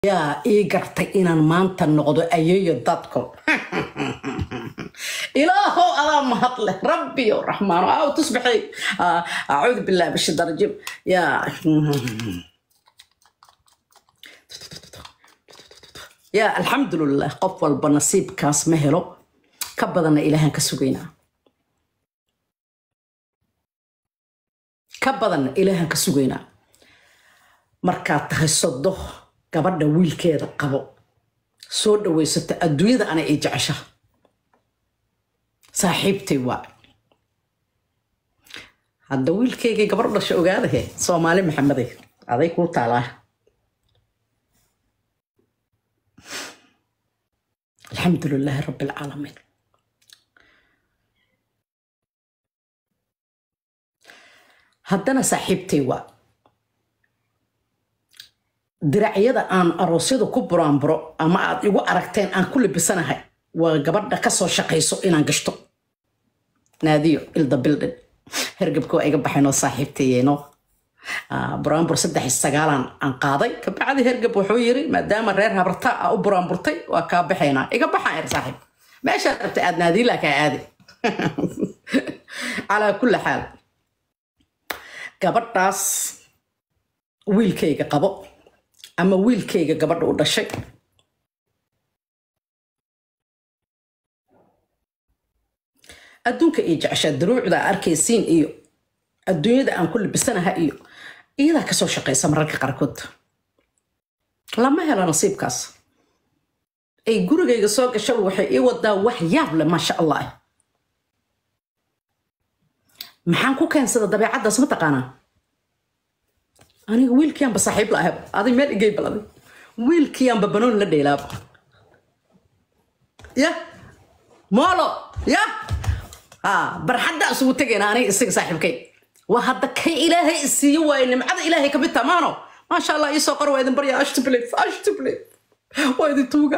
yaa ii gartay inaan maanta noqdo ayeeyo dadko ilaahow adaa mahad leh rabbiyo raxmaano aaw tusbaxay acuudu billahi bashida rajim yaa yaa alxamdulilah qof walba nasiibkaas ma helo ka badanna ilaahaan ka sugaynaa ka badanna ilaahaan ka sugaynaa markaad tahay sodo gabadha wiilkeeda qabo soo dhaweysata adduunyada ana ii jecesha saaxiibtay waa hadda wiilkeygii gabar u dhasha ogaadahe soomaali maxamede aday kuu taalaa alxamdu lilaahi rabbi alcaalamiin haddana saaxiibtay waa diracyada aan aroosyada ku buraanburo ama aad igu aragteen aan ku labisanahay waa gabadha kasoo shaqayso inaan gashto naadiyo ilda bildin hergabka waa iga baxaynoo saaxiibtayeenoo buraanbur saddex sagaalan aan qaaday kabacdi hergab wuxuu yiri maadaama reer habartaa a u buraanburtay waa kaa baxaynaa iga baxaan er saaxiib meeshaad rabta aad naadiilaa kaa aadi calaa kulli xaal gabadhaas wiilkayga qabo ama wiilkayga gabadha u dhashay adduunka iyo jeceshaa daruucda arkaysiin iyo adduunyada aan ku labisanaha iyo iyadaa kasoo shaqaysa mararka qaarkood lama helo nasiibkaas ay gurigayga soo gasha waxay ii wadaa wax yaab leh maasha allah maxaan ku keensada dabeecaddaas ma taqaanaa aniga wiilkiianba saaxiib la ahab adig meel igey bal adig wiilkiianba banoon la dheelaaba ya moolo ya ha barxadda isugu tegayna aniga isaga saaxiibkay waa hadda kay ilaahay isiiyo waaye nimcada ilaahay ka mid tamaano maasha allah iisoo qor waa idin barya ashtublif ashtublif waa idin tuuga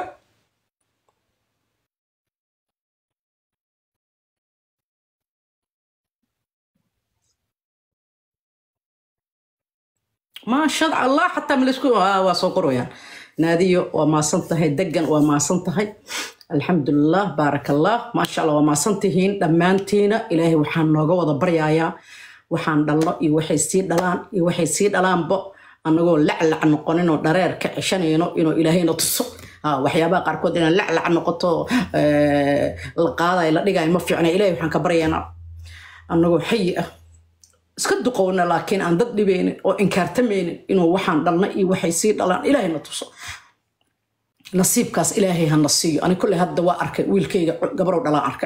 maasha allah xataa malisku waa soo qorayaan naadiyo waa maasan tahay degan waa maasan tahay alxamdulilah baarak allah maasha allah waa maasan tihiin dhammaantiina ilaahay waxaan nooga wada baryayaa waxaan dhalno iyo waxay sii dhalaan iyo waxay sii dhalaanba annagoo laclac noqoninoo dhareer ka ceshanayno inuu ilaahayna tuso waxyaabaha qaarkood inaan laclac noqoto la qaadayo la dhigayo ma fiicna ilahay waxaan ka baryaynaa annagoo xayi ah iska duqowna laakiin aan dad dhibeynin oo inkaartamaynin inuu waxaan dhalna iyo waxay sii dhalaan ilaahayna tuso nasiibkaas ilaahay hana siiyo ani kolley hadda waa arkay wiilkayga gabarow dhalaan arkay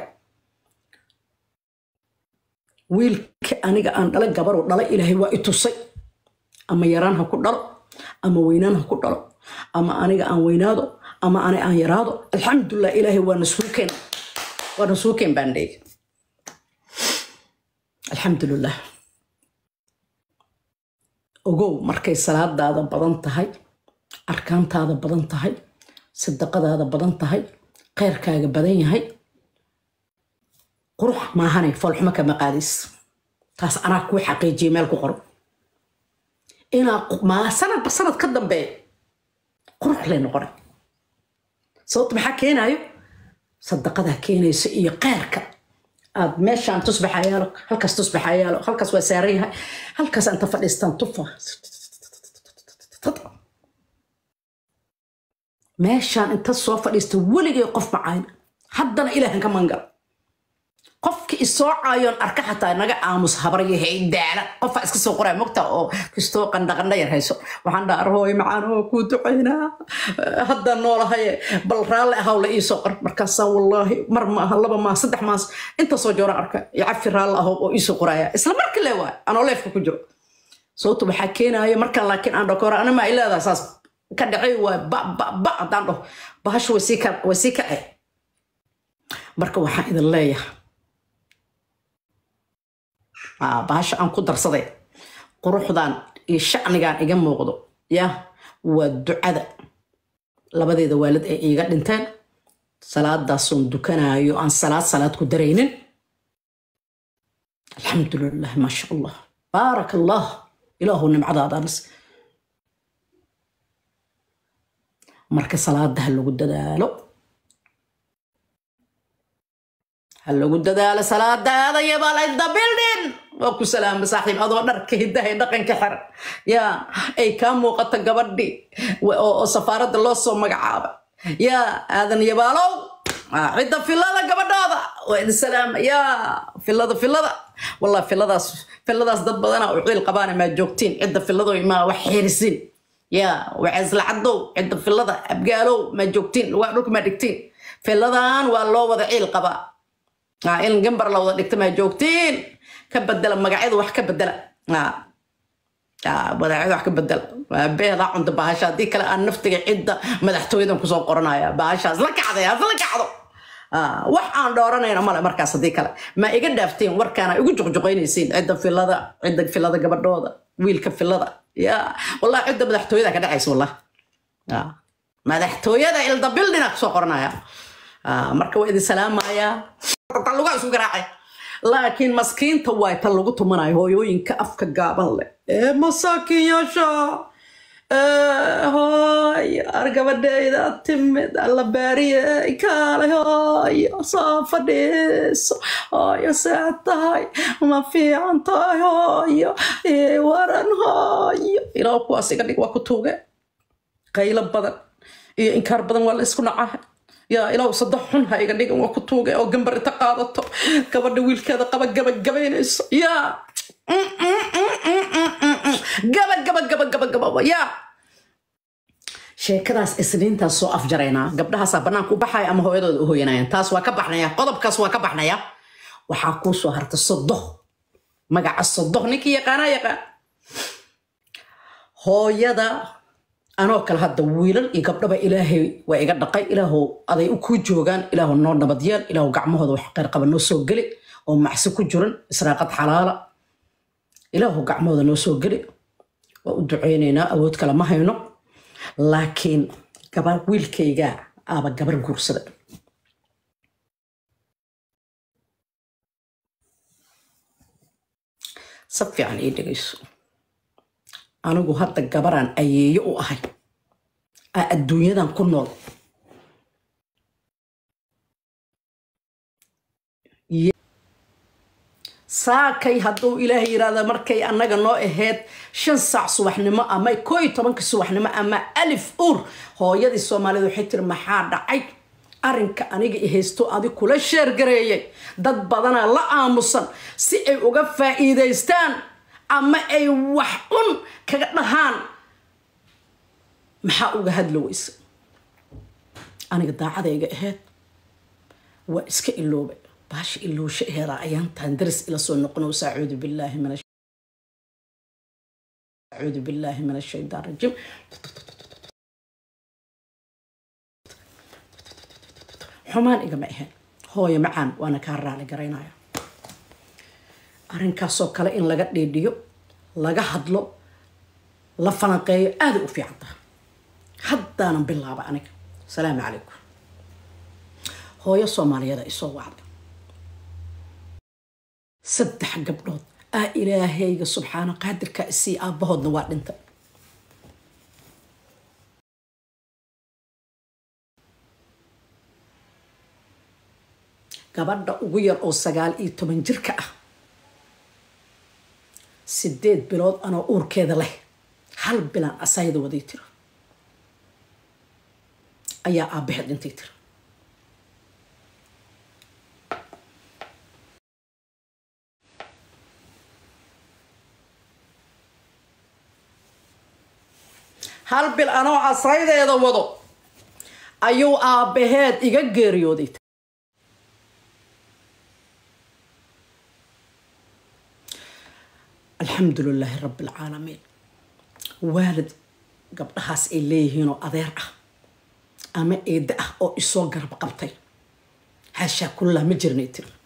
wiilka aniga aan dhala gabarow dhala ilaahay waa i tusay ama yaraan ha ku dhalo ama weynaan ha ku dhalo ama aniga aan weynaado ama ani aan yaraado alxamdulilah ilaahay waa nasuukeen waa nasuukeen baan dheegi alxamdulilah ogow markay salaadaada badan tahay arkaantaada badan tahay sadaqadaada badan tahay kheyrkaaga badan yahay qurux maahanay foolxumo kama qaadis taas anaa kuu xaqiijiya meel ku qoro inaa sanadba sanad ka dambeeya qurux lay noqonay sababta maxaa keenayo sadaqadaa keenaysa iyo kheyrka aad meeshaan tusbaxa yaalo halkaas tusbaxa yaalo halkaas waa saaran yahay halkaas anta fadhiistaan tufa meeshaan inta soo fadhiista weligay qof macayn haddana ilaahan ka mangal qofki isoo caayoon arka xataa naga aamus habaryahay daala qofa iska soo qoraa mogta oo kistoo qandhaqandha yar hayso waxaan dhaa arhooy macaan oo kuu ducaynaa haddaan noolahaye bal raalle ahaw la iisoo qor markaasaan wallaahi mar maaha laba maah saddex maas intaasoo jooraan arka icafi raalle ahow oo iisoo qoraaya isla marka le waay anoo leefka ku jiro sababta waxaa keenaaya markaan laakiin aan dhakora ana maa ileedaa saas ka dhacay waay ba ba ba haddaan dhaho bahashu way sii ka way sii kacay marka waxaan idin leeyahay bahasha aan ku darsaday quruxdan iyo shacnigan iga muuqdo ya waa ducada labadeeda waalid ay iiga dhinteen salaadaasoon dukanaayo aan salaad salaad ku daraynin alxamdulilah maasha allah baarak allah ilaahu nimcadaadaanis marka salaada ha lagu dadaalo ha lagu dadaalo salaadaada yabal inda bildin waa ku salaama saaxiib adoo dharka hidaha ee dhaqanka xiran yaa ay kaa muuqato gabadhii oo safaaradda loo soo magacaabay yaa aadan yabaalow cidda filada gabadhooda waa idin salaama yaa filada filada wallah filadaas filadaas dad badana u ciil qabaana maa joogtiin cidda filado maa wax xiirisin yaa waceeslacadow cidda filada abgaalow maa joogtiin waa dhulka maa dhigtiin filadan waa loo wada ciil qabaa in gambar la wada dhigta maa joogtiin ka bedela magacyada wax ka bedela magacyada wax ka bedela beedaa cunta bahasha haddii kale aan naftiga cidda madaxtooyadan kusoo qoranaya bahashaas la kacday hasla kacdo wax aan dhooranayna male markaas haddii kale ma iga dhaafteen warkaana igu juqjuqaynaysiin cidda filada cidda filada gabadhooda wiilka filada ya wallah cidda madaxtooyada ka dhacaysa wallah madaxtooyada ilda bildina kusoo qoranaya marka waa idin salaamayaa lugaa isku garaacay laakiin maskiinta waay tan lagu tumanayo hooyooyinka afka gaaban leh ee masaakiinyaasha hooy ar gabadhayda timid alla baariye kaale hooyo soo fadhiiso hooyo see tahay ma fiican tahay hooyo waran hooyo ilaa kuwaas iga dhig waa ku tuuge qaylo badan iyo inkaar badan waa la isku nacahay yaa ilaahu saddex xun ha iga dhigan waa ku tuuga oo gambar inta qaadato gabadha wiilkeeda qaba gabagabaynayso yaa gaba gaba gaba gaba gaba yaa sheekadaas isniintaas soo afjaraynaa gabdhahaasaa banaanka u baxaya ama hooyadooda u hooyanayaan taas waa ka baxnaya qodobkaas waa ka baxnaya waxaa kuu soo harta sodoh magaca sodoh ninkii yaqaanaa yaqaan hooyada anoo kale hadda wiilal iyo gabdhaba ilaahay waa iga dhaqay ilaahu aday kuu joogaan ilaahu noo nabadyeel ilaahu gacmahooda wax qayrqaba noo soo geli oo macsi ku jiran israaqad xalaala ilaahu gacmahooda noo soo geli waa u ducaynaynaa awood kale ma hayno laakiin gabar wiilkayga aaba gabar guursada si fiican ii dhegayso anigu hadda gabaraan ayeeyo u ahay aa adduunyadan ku nool saakay hadduu ilaahay yidhaahda markay annaga noo ahayd shan saac subaxnimo ama koo iyo tobanka subaxnimo ama alif uur hooyadii soomaalida waxay tiri maxaa dhacay arrinka aniga i haysto adi kula sheergareeyay dad badanaa la aamusan si ay uga faa'iidaystaan ama ay wax un kaga dhahaan maxaa uga hadla weysa aniga daacadayga ahayd waa iska ilooba baasha iloosha aheedaa ayaantaan daris ila soo noqono sacuudu billaahi min acuudu billaahi min ashaytaan rajiim xumaan igama ahayn hooyo macaan waana kaa raali garaynaya arrinkaasoo kale in laga dhiidhiyo laga hadlo la falanqeeyo aaday u fiican taha haddaanan bilaaba aniga asalaamu calaykum hooyo soomaaliyada isoo wacday saddex gabdhood aa ilaahayga subxaana qaadirka isii aabbahoodna waa dhintay gabadha ugu yar oo sagaal iyo toban jirka ah sideed bilood anoo uurkeeda leh hal bilaan asayda waday tiro ayaa aabbaheed dhintay tiro hal bil anoo asaydeeda wado ayuu aabbaheed iga geeriyooday alxamdu lilaahi rabbi alcaalamiin waalid gabdhahaas ay leeyihiinoo adeer ah ama eedda ah oo isoo garab qabtay haashaa kullaa ma jirnay tiri